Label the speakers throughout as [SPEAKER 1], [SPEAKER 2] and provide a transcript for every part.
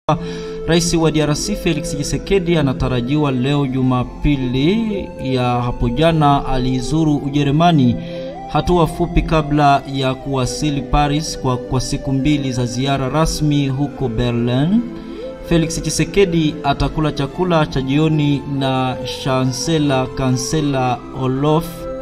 [SPEAKER 1] Rais wa DRC Felix Tshisekedi anatarajiwa leo Jumapili ya hapo jana alizuru Ujerumani, hatua fupi kabla ya kuwasili Paris kwa, kwa siku mbili za ziara rasmi huko Berlin. Felix Tshisekedi atakula chakula cha jioni na Chancellor Kansela Olof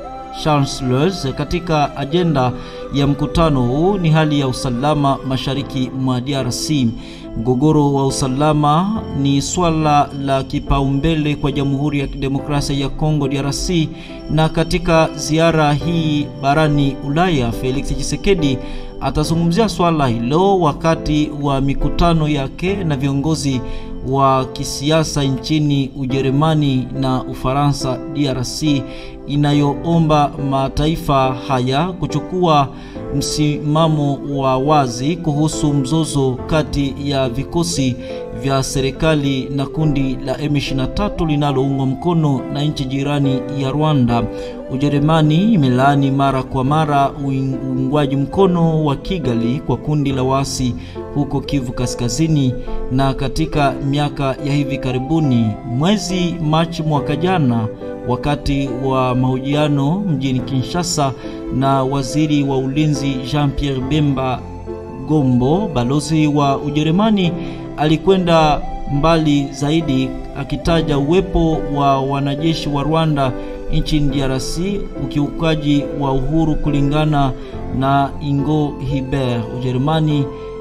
[SPEAKER 1] Scholz. Katika ajenda ya mkutano huu ni hali ya usalama mashariki mwa DRC. Mgogoro wa usalama ni swala la kipaumbele kwa Jamhuri ya Kidemokrasia ya Kongo DRC, na katika ziara hii barani Ulaya, Felix Tshisekedi atazungumzia swala hilo wakati wa mikutano yake na viongozi wa kisiasa nchini Ujerumani na Ufaransa. DRC inayoomba mataifa haya kuchukua msimamo wa wazi kuhusu mzozo kati ya vikosi vya serikali na kundi la M23 linaloungwa mkono na nchi jirani ya Rwanda. Ujerumani imelaani mara kwa mara uungwaji mkono wa Kigali kwa kundi la waasi huko Kivu Kaskazini, na katika miaka ya hivi karibuni, mwezi Machi mwaka jana, wakati wa mahojiano mjini Kinshasa na waziri wa ulinzi Jean-Pierre Bemba Gombo, balozi wa Ujerumani alikwenda mbali zaidi akitaja uwepo wa wanajeshi wa Rwanda nchini DRC ukiukaji wa uhuru kulingana na Ingo Hiber. Ujerumani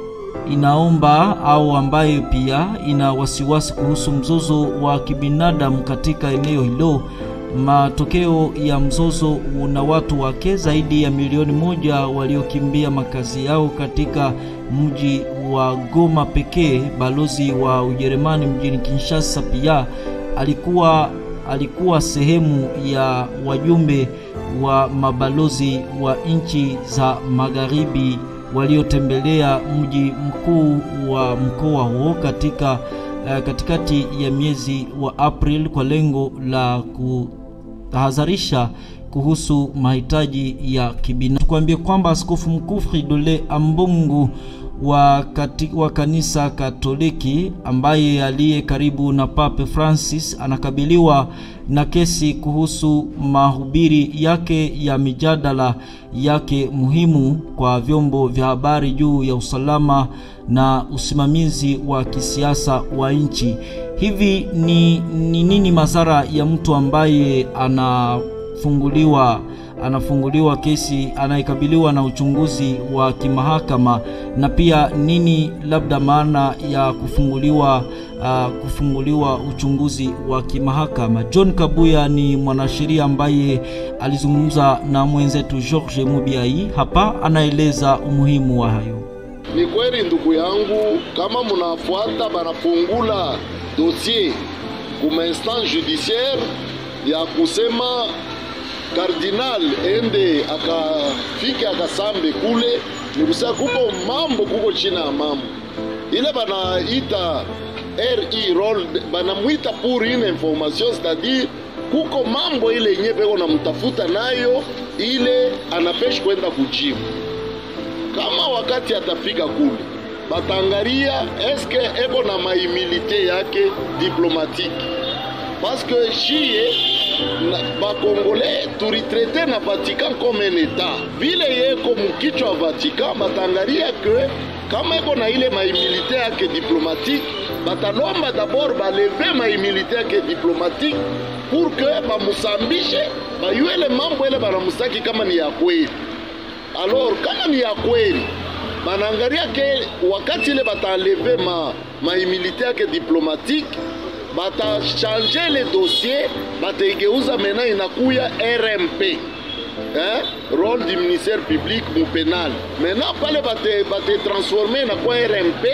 [SPEAKER 1] inaomba au ambayo pia ina wasiwasi kuhusu mzozo wa kibinadamu katika eneo hilo. Matokeo ya mzozo una watu wake zaidi ya milioni moja waliokimbia makazi yao katika mji wa Goma pekee. Balozi wa Ujerumani mjini Kinshasa pia alikuwa alikuwa sehemu ya wajumbe wa mabalozi wa nchi za magharibi waliotembelea mji mkuu wa mkoa huo katika uh, katikati ya miezi wa April kwa lengo la kutahadharisha kuhusu mahitaji ya kibinadamu. Tukwambie kwamba Askofu Mkuu Fridolin Ambongo wa, kati, wa kanisa Katoliki ambaye aliye karibu na Pape Francis anakabiliwa na kesi kuhusu mahubiri yake ya mijadala yake muhimu kwa vyombo vya habari juu ya usalama na usimamizi wa kisiasa wa nchi. Hivi ni, ni nini madhara ya mtu ambaye anafunguliwa anafunguliwa kesi anayekabiliwa na uchunguzi wa kimahakama na pia nini labda maana ya kufunguliwa uh, kufunguliwa uchunguzi wa kimahakama. John Kabuya ni mwanasheria ambaye alizungumza na mwenzetu George Mubiai, hapa anaeleza umuhimu wa hayo.
[SPEAKER 2] Ni kweli ndugu yangu, kama munafuata banafungula dossier kuma instance judiciaire ya kusema kardinal ende akafike akasambe kule, ni kusema kuko mambo kuko china ya mambo ile banaita ri role banamwita pour une information c'est-à-dire kuko mambo ile yenye peko namtafuta nayo ile anapeshi kwenda kujibu. Kama wakati atafika kule batangaria eske eko na maimilite yake diplomatique parce que shie bakongole turitraite na Vatican comme un etat vile yeko mukichwa wa Vatican batangaria ke kama eko na ile maimilite yake diplomatique batalomba dabord baleve maimilite yake diplomatique pour que bamusambishe bayuele mambo ele banamusaki kama ni ya kweli. Alors kama ni ya kweli banaangalia ke wakati ile bataleve ma maimilite yake diplomatique batachange le dossier bataigeuza mena inakuya RMP eh? role du ministère public mu penal mena pale bate, bate transforme inakuwa RMP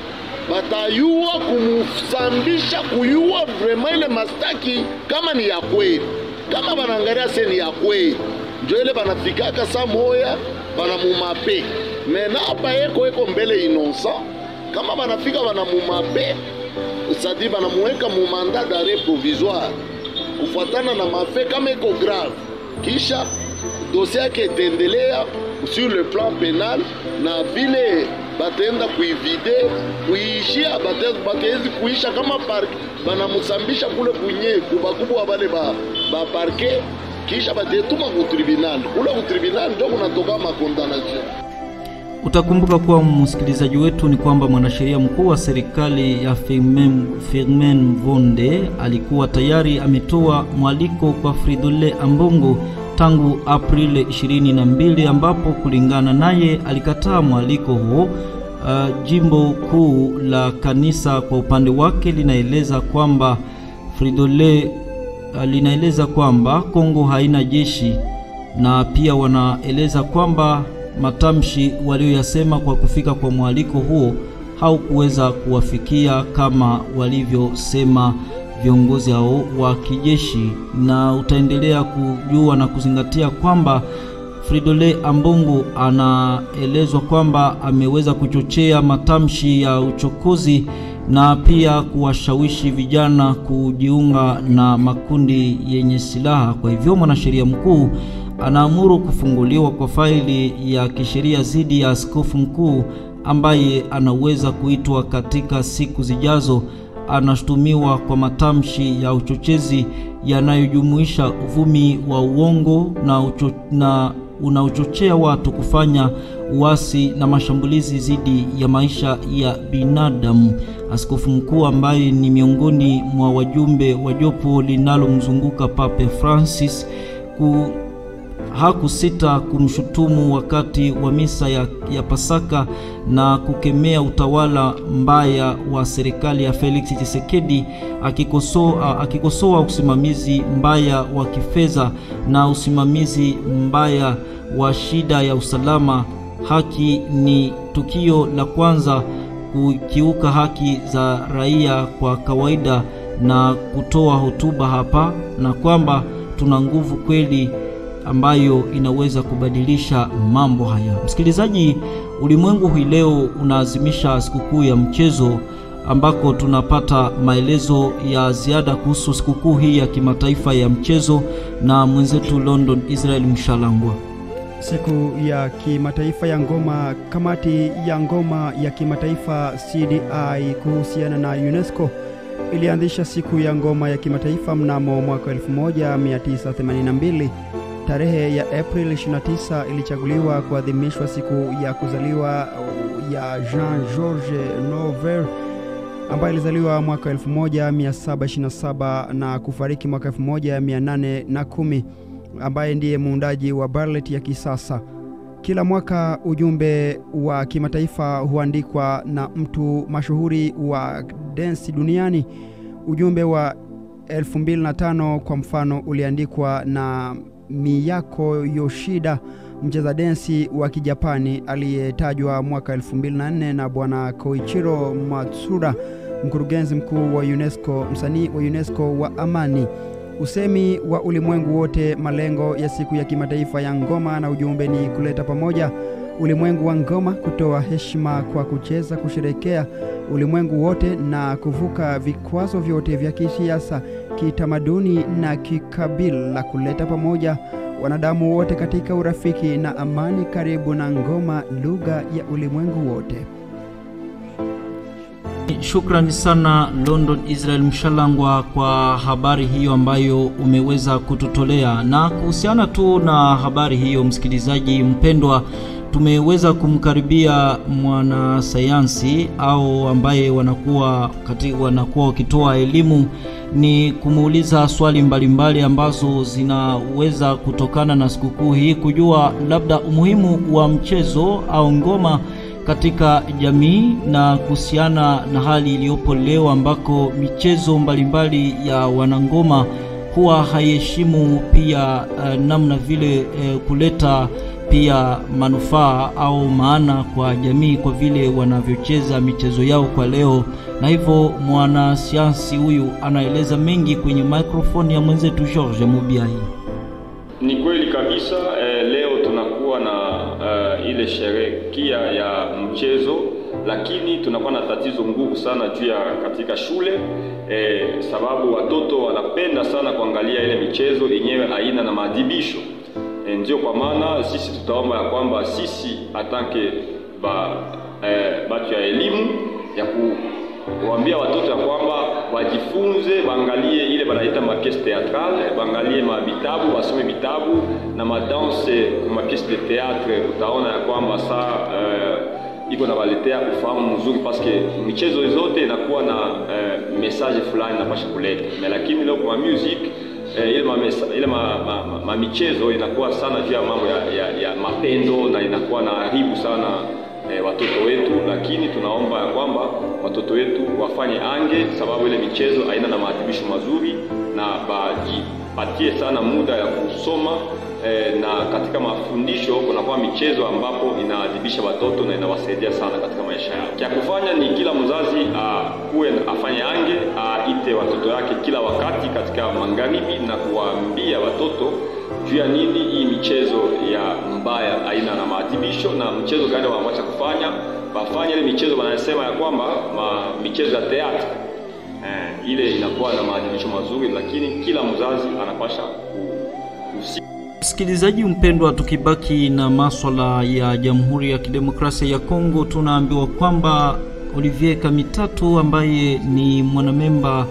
[SPEAKER 2] batayua kumusambisha kuyua vraiment ile mastaki kama ni ya kweli kama banaangalia se ni ya kweli njo ile banafikaka sa moya banamumape mena apa yeko eko mbele innocent kama banafika banamumape sadi banamuweka mu mandat d'arrêt provisoire kufuatana na mafe kama iko grave, kisha dosie yake itaendelea sur le plan penal, na vile batenda kuivide kuiishia batezi kuisha kama park banamusambisha kule kunye kubakubwa bale ba, ba parke kisha batetuma ku tribunal kule ku tribunal ndio kunatoka makondanation.
[SPEAKER 1] Utakumbuka kuwa msikilizaji wetu ni kwamba mwanasheria mkuu wa serikali ya Firmin, Firmin Mvonde alikuwa tayari ametoa mwaliko kwa Fridole Ambongo tangu Aprili 22 ambapo kulingana naye alikataa mwaliko huo. Uh, jimbo kuu la kanisa kwa upande wake linaeleza kwamba Fridole uh, linaeleza kwamba Kongo haina jeshi na pia wanaeleza kwamba matamshi walioyasema kwa kufika kwa mwaliko huo haukuweza kuwafikia kama walivyosema viongozi hao wa kijeshi, na utaendelea kujua na kuzingatia kwamba Fridole Ambongo anaelezwa kwamba ameweza kuchochea matamshi ya uchokozi na pia kuwashawishi vijana kujiunga na makundi yenye silaha. Kwa hivyo mwanasheria mkuu anaamuru kufunguliwa kwa faili ya kisheria dhidi ya askofu mkuu ambaye anaweza kuitwa katika siku zijazo. Anashutumiwa kwa matamshi ya uchochezi yanayojumuisha uvumi wa uongo na, ucho, na unaochochea watu kufanya uasi na mashambulizi dhidi ya maisha ya binadamu. Askofu mkuu ambaye ni miongoni mwa wajumbe wa jopo linalomzunguka Pape Francis ku hakusita kumshutumu wakati wa misa ya, ya Pasaka na kukemea utawala mbaya wa serikali ya Felix Tshisekedi akikosoa, akikosoa usimamizi mbaya wa kifedha na usimamizi mbaya wa shida ya usalama. Haki ni tukio la kwanza kukiuka haki za raia kwa kawaida na kutoa hotuba hapa na kwamba tuna nguvu kweli ambayo inaweza kubadilisha mambo haya. Msikilizaji, ulimwengu hii leo unaadhimisha sikukuu ya mchezo ambako tunapata maelezo ya ziada kuhusu sikukuu hii ya kimataifa ya mchezo na mwenzetu London Israel Mshalangwa.
[SPEAKER 3] Siku ya kimataifa ya ngoma. Kamati ya ngoma ya kimataifa CDI kuhusiana na UNESCO ilianzisha siku ya ngoma ya kimataifa mnamo mwaka 1982. Tarehe ya Aprili 29 ilichaguliwa kuadhimishwa siku ya kuzaliwa ya Jean Georges Nouvel ambaye alizaliwa mwaka 1727 na kufariki mwaka 1810, ambaye ndiye muundaji wa ballet ya kisasa. Kila mwaka ujumbe wa kimataifa huandikwa na mtu mashuhuri wa densi duniani. Ujumbe wa 2005 kwa mfano uliandikwa na Miyako Yoshida, mcheza densi wa Kijapani aliyetajwa mwaka 2004 na bwana Koichiro Matsuda, mkurugenzi mkuu wa UNESCO, msanii wa UNESCO wa amani. Usemi wa ulimwengu wote, malengo ya siku ya kimataifa ya ngoma na ujumbe ni kuleta pamoja ulimwengu wa ngoma, kutoa heshima kwa kucheza, kusherekea ulimwengu wote na kuvuka vikwazo vyote vya kisiasa, kitamaduni na kikabila, kuleta pamoja wanadamu wote katika urafiki na amani, karibu na ngoma, lugha ya ulimwengu wote.
[SPEAKER 1] Shukrani sana London Israel Mshalangwa kwa habari hiyo ambayo umeweza kututolea. Na kuhusiana tu na habari hiyo, msikilizaji mpendwa, tumeweza kumkaribia mwanasayansi au ambaye wanakuwa kati, wanakuwa wakitoa elimu ni kumuuliza swali mbalimbali mbali ambazo zinaweza kutokana na sikukuu hii, kujua labda umuhimu wa mchezo au ngoma katika jamii na kuhusiana na hali iliyopo leo ambako michezo mbalimbali mbali ya wanangoma huwa haiheshimu pia uh, namna vile uh, kuleta pia manufaa au maana kwa jamii kwa vile wanavyocheza michezo yao kwa leo, na hivyo mwanasayansi huyu anaeleza mengi kwenye microphone ya mwenzetu George Mubiai.
[SPEAKER 4] Ni kweli kabisa eh, leo tunakuwa na uh, ile sherekia ya mchezo, lakini tunakuwa na tatizo nguvu sana juu ya katika shule eh, sababu watoto wanapenda sana kuangalia ile michezo yenyewe haina na maadhibisho e, ndio kwa maana sisi tutaomba ya kwamba sisi atanke ba eh, batu ya elimu ya kuwaambia watoto ya kwamba wajifunze, waangalie ile banaita mapiece theatrale, waangalie mavitabu, wasome vitabu na madanse mapiece de théâtre. Utaona ya kwamba saa eh, iko na waletea ufahamu mzuri, paske michezo zote inakuwa na eh, message fulani napasha kuleta, lakini leo kwa music eh, ile, mamesa, ile ma, ma, ma, ma michezo inakuwa sana juu ya mambo ya, ya, ya mapendo na inakuwa na haribu sana eh, watoto wetu, lakini tunaomba ya kwamba watoto wetu wafanye ange, sababu ile michezo haina na maadhibisho mazuri, na bajipatie sana muda ya kusoma eh, na katika mafundisho kunakuwa michezo ambapo inaadhibisha watoto na inawasaidia sana katika maisha yao. Cha kufanya ni kila mzazi akuwe afanye ange, aite watoto yake kila wakati katika magharibi na kuwaambia watoto juu ya nini hii michezo ya mbaya aina na maadhibisho na mchezo gani wanaacha kufanya, wafanye ile michezo wanasema ya kwamba ma, michezo ya teatro eh, ile inakuwa na maadhibisho mazuri, lakini kila mzazi anapasha kuhusika.
[SPEAKER 1] Msikilizaji mpendwa, tukibaki na maswala ya Jamhuri ya Kidemokrasia ya Kongo, tunaambiwa kwamba Olivier Kamitatu ambaye ni mwanamemba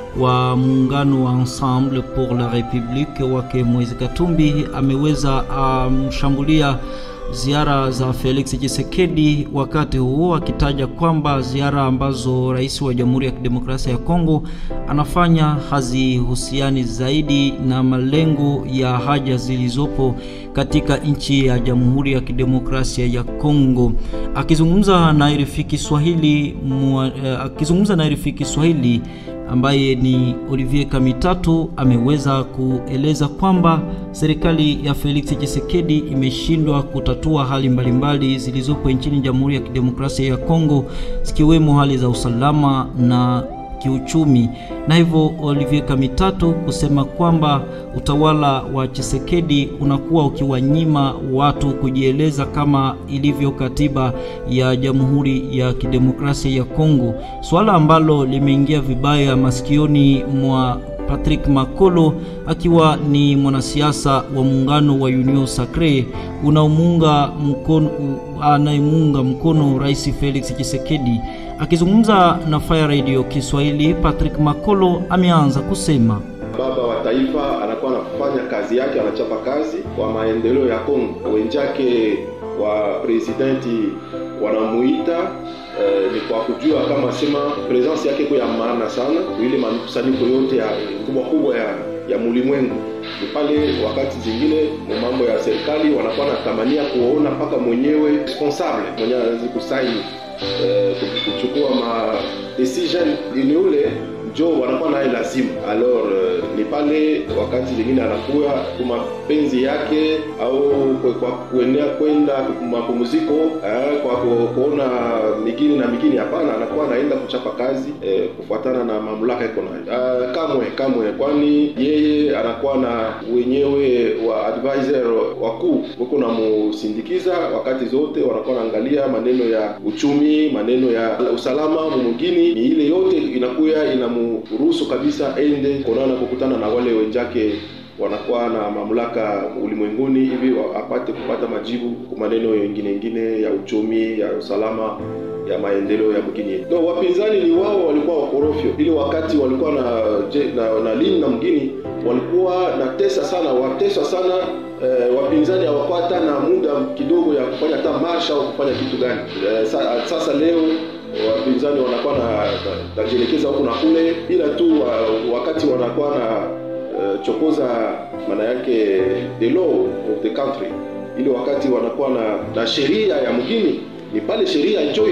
[SPEAKER 1] wa muungano wa Ensemble pour la République wake Moise Katumbi ameweza amshambulia um, ziara za Felix Tshisekedi, wakati huo akitaja kwamba ziara ambazo rais wa Jamhuri ya Kidemokrasia ya Kongo anafanya hazihusiani zaidi na malengo ya haja zilizopo katika nchi ya Jamhuri ya Kidemokrasia ya Kongo. Akizungumza na RFI Kiswahili, akizungumza na RFI Kiswahili ambaye ni Olivier Kamitatu ameweza kueleza kwamba serikali ya Felix Tshisekedi imeshindwa kutatua hali mbalimbali zilizopo nchini Jamhuri ya Kidemokrasia ya Kongo zikiwemo hali za usalama na kiuchumi, na hivyo Olivier Kamitatu kusema kwamba utawala wa Tshisekedi unakuwa ukiwanyima watu kujieleza kama ilivyo katiba ya Jamhuri ya Kidemokrasia ya Kongo, swala ambalo limeingia vibaya masikioni mwa Patrick Makolo akiwa ni mwanasiasa wa muungano wa Union Sacre unaomuunga mkono anayemuunga mkono Rais Felix Tshisekedi. Akizungumza na Fire Radio Kiswahili, Patrick Makolo ameanza kusema
[SPEAKER 5] baba wa taifa anakuwa anafanya kazi yake, anachapa kazi kwa maendeleo ya Kongo. Wenzake wa presidenti wanamuita eh, ni kwa kujua kama sema presence yake kwa ya maana sana ile makusanyiko yote ya kubwa kubwa ya ya mulimwengu ni pale wakati zingine mambo ya serikali wanakuwa natamania kuona mpaka mwenyewe responsable mwenyewe anaweza kusaini eh, kuchukua ma decision ni ule njo wanakuwa naye lazima alors uh, ni pale wakati zingine anakuwa kwa mapenzi yake au kwa kuenea kwenda mapumziko eh, kwa kuona migini na migini hapana anakuwa anaenda kuchapa kazi eh, kufuatana na mamlaka iko nayo uh, kamwe kamwe kwani yeye anakuwa na wenyewe wa advisor wakuu wako namusindikiza wakati zote wanakuwa naangalia maneno ya uchumi maneno ya usalama mwingine ni ile yote inakuya inamu ruhusu kabisa ende kuonana kukutana na wale wenzake wanakuwa na mamlaka ulimwenguni hivi apate kupata majibu kwa maneno yengine ingine ya uchumi ya usalama ya maendeleo ya mgini. No, wapinzani ni wao walikuwa wakorofyo, ili wakati walikuwa na na, na lini na mgini walikuwa na tesa sana, wateswa sana eh, wapinzani hawapata na muda kidogo ya kufanya hata marsha au kufanya kitu gani. Eh, sa, sasa leo wapinzani wanakuwa na najielekeza huku na kule, ila tu wa, wakati wanakuwa na uh, chokoza maana yake the law of the country, ili wakati wanakuwa na, na sheria ya mgini, ni pale sheria njo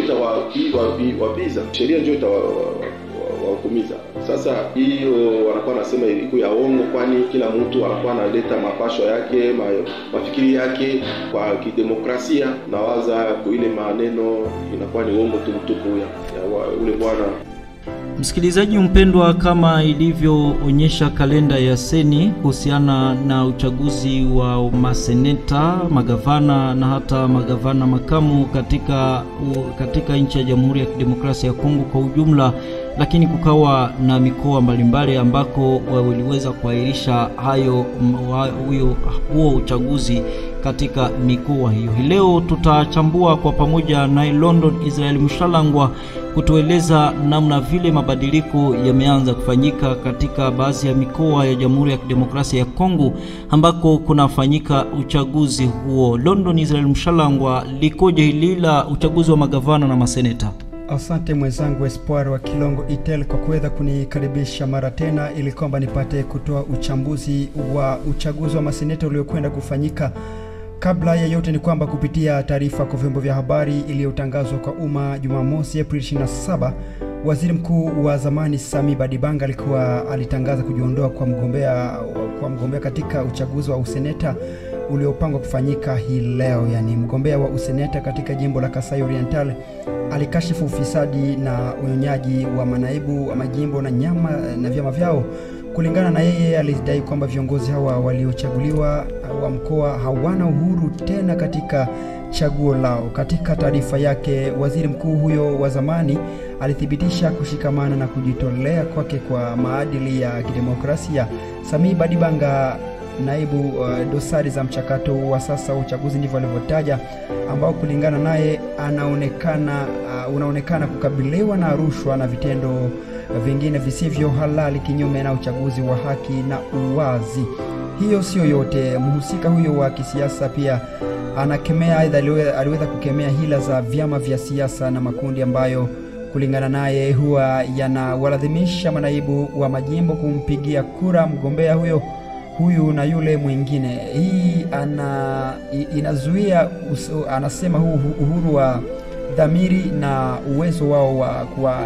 [SPEAKER 5] itawapiza, sheria njo itawahukumiza. Sasa hiyo wanakuwa nasema iko ya ongo, kwani kila mtu anakuwa analeta mapasho yake ma, mafikiri yake kwa kidemokrasia, na waza ile maneno inakuwa ni uongo tu mtupu ya, ya ule bwana
[SPEAKER 1] Msikilizaji mpendwa, kama ilivyoonyesha kalenda ya Seni kuhusiana na uchaguzi wa maseneta, magavana na hata magavana makamu katika, katika nchi ya Jamhuri ya Kidemokrasia ya Kongo kwa ujumla, lakini kukawa na mikoa mbalimbali ambako waliweza kuahirisha hayo huyo huo uchaguzi katika mikoa hiyo. Hii leo tutachambua kwa pamoja naye London Israel Mshalangwa kutueleza namna vile mabadiliko yameanza kufanyika katika baadhi ya mikoa ya Jamhuri ya Kidemokrasia ya Kongo ambako kunafanyika uchaguzi huo. London Israel Mshalangwa, likoje hili la uchaguzi wa magavana na maseneta?
[SPEAKER 3] Asante mwenzangu Espoir wa Kilongo Itel kwa kuweza kunikaribisha mara tena ili kwamba nipate kutoa uchambuzi wa uchaguzi wa maseneta uliokwenda kufanyika. Kabla ya yote ni kwamba kupitia taarifa kwa vyombo vya habari iliyotangazwa kwa umma Jumamosi Aprili 27, waziri mkuu wa zamani Sami Badibanga alikuwa alitangaza kujiondoa kwa mgombea kwa mgombea katika uchaguzi wa useneta uliopangwa kufanyika hii leo. Yani, mgombea wa useneta katika jimbo la Kasai Oriental alikashifu ufisadi na unyonyaji wa manaibu wa majimbo na nyama na vyama vyao. Kulingana na yeye, alidai kwamba viongozi hawa waliochaguliwa wa mkoa hawana uhuru tena katika chaguo lao. Katika taarifa yake, waziri mkuu huyo wa zamani alithibitisha kushikamana na kujitolea kwake kwa maadili ya kidemokrasia. Samii Badibanga naibu uh, dosari za mchakato wa sasa wa uchaguzi, ndivyo alivyotaja, ambao kulingana naye anaonekana uh, unaonekana kukabiliwa na rushwa na vitendo vingine visivyo halali kinyume na uchaguzi wa haki na uwazi. Hiyo sio yote, mhusika huyo wa kisiasa pia anakemea, aidha aliweza kukemea hila za vyama vya siasa na makundi ambayo kulingana naye huwa yanawalazimisha manaibu wa majimbo kumpigia kura mgombea huyo huyu na yule mwingine. Hii ana inazuia uso, anasema huu uhuru wa dhamiri na uwezo wao wa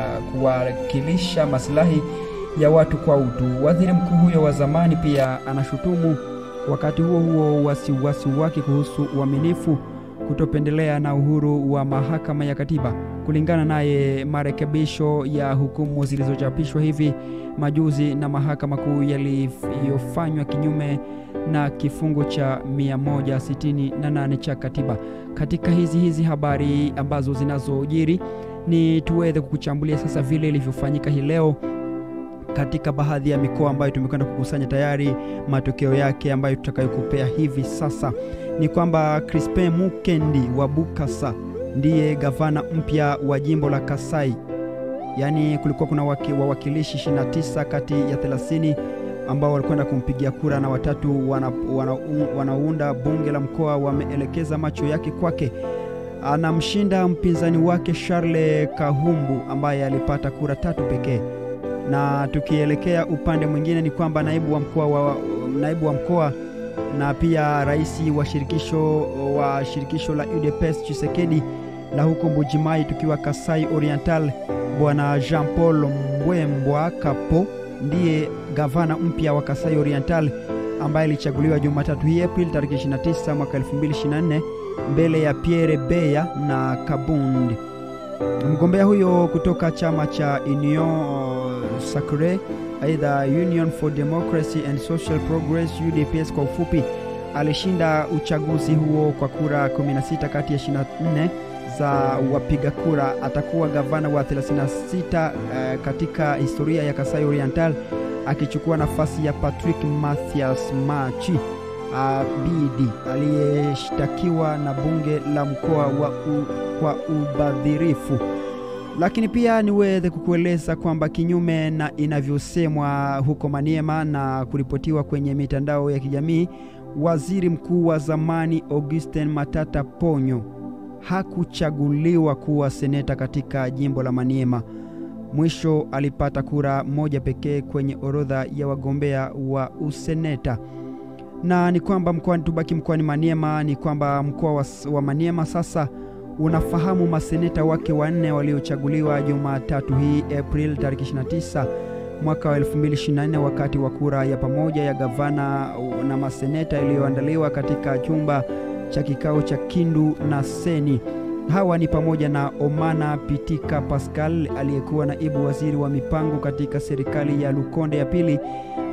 [SPEAKER 3] kuwakilisha maslahi ya watu kwa utu. Waziri mkuu huyo wa zamani pia anashutumu wakati huo huo wasiwasi wake kuhusu uaminifu, kutopendelea na uhuru wa mahakama ya katiba. Kulingana naye, marekebisho ya hukumu zilizochapishwa hivi majuzi na mahakama kuu yaliyofanywa kinyume na kifungu cha 168 cha katiba. Katika hizi hizi habari ambazo zinazojiri, ni tuweze kukuchambulia sasa vile ilivyofanyika hii leo katika baadhi ya mikoa ambayo tumekwenda kukusanya tayari matokeo yake ambayo tutakayokupea hivi sasa. Ni kwamba Crispin Mukendi wa Bukasa ndiye gavana mpya wa jimbo la Kasai. Yaani kulikuwa kuna wawakilishi 29 kati ya 30 ambao walikwenda kumpigia kura na watatu wanaunda wana, wana bunge la mkoa wameelekeza macho yake kwake. Anamshinda mpinzani wake Charles Kahumbu ambaye alipata kura tatu pekee. Na tukielekea upande mwingine ni kwamba naibu wa mkoa wa, naibu wa mkoa na pia rais wa shirikisho wa shirikisho la UDPS Chisekedi la huko Mbujimai, tukiwa Kasai Oriental, bwana Jean Paul Mbwembwa Kapo ndiye gavana mpya wa Kasai Oriental ambaye alichaguliwa Jumatatu hii Aprili tarehe 29 mwaka 2024 mbele ya Pierre Beya na Kabundi. Mgombea huyo kutoka chama cha Union Sacre, aidha Union for Democracy and Social Progress UDPS kwa ufupi, alishinda uchaguzi huo kwa kura 16 kati ya 24 za wapiga kura. Atakuwa gavana wa 36 uh, katika historia ya Kasai Oriental akichukua nafasi ya Patrick Mathias Machi Abidi aliyeshtakiwa na bunge la mkoa wa u, kwa ubadhirifu. Lakini pia niweze kukueleza kwamba kinyume na inavyosemwa huko Maniema na kuripotiwa kwenye mitandao ya kijamii, waziri mkuu wa zamani Augustin Matata Ponyo hakuchaguliwa kuwa seneta katika jimbo la Maniema. Mwisho alipata kura moja pekee kwenye orodha ya wagombea wa useneta. Na ni kwamba mkoani, tubaki mkoani Maniema, ni kwamba mkoa wa, wa Maniema sasa unafahamu maseneta wake wanne waliochaguliwa Jumatatu hii April tarehe 29 mwaka wa 2024 wakati wa kura ya pamoja ya gavana na maseneta iliyoandaliwa katika chumba cha kikao cha Kindu na Seni. Hawa ni pamoja na Omana Pitika Pascal aliyekuwa naibu waziri wa mipango katika serikali ya Lukonde ya pili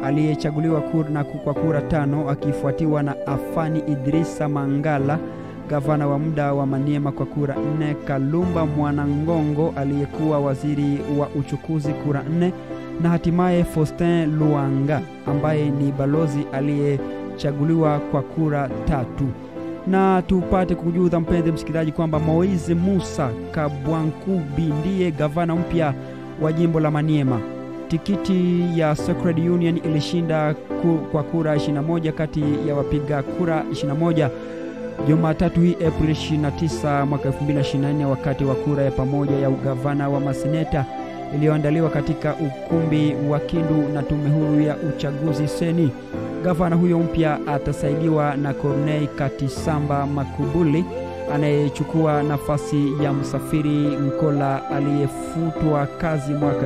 [SPEAKER 3] aliyechaguliwa na kwa kura tano, akifuatiwa na Afani Idrisa Mangala gavana wa muda wa Maniema kwa kura nne, Kalumba Mwanangongo aliyekuwa waziri wa uchukuzi kura nne, na hatimaye Faustin Luanga ambaye ni balozi aliyechaguliwa kwa kura tatu. Na tupate kujuza mpenzi msikilizaji kwamba Moise Musa Kabwankubi ndiye gavana mpya wa jimbo la Maniema. Tikiti ya Sacred Union ilishinda ku, kwa kura 21 kati ya wapiga kura 21 Jumatatu hii Aprili 29 mwaka 2024 wakati wa kura ya pamoja ya ugavana wa maseneta iliyoandaliwa katika ukumbi wa Kindu na tume huru ya uchaguzi seni. Gavana huyo mpya atasaidiwa na Corneille Katisamba Makubuli anayechukua nafasi ya Msafiri Nkola aliyefutwa kazi mwaka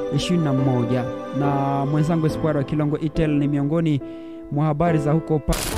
[SPEAKER 3] 2021. Na mwenzangu Espoir wa Kilongo Itel ni miongoni mwa habari za huko pa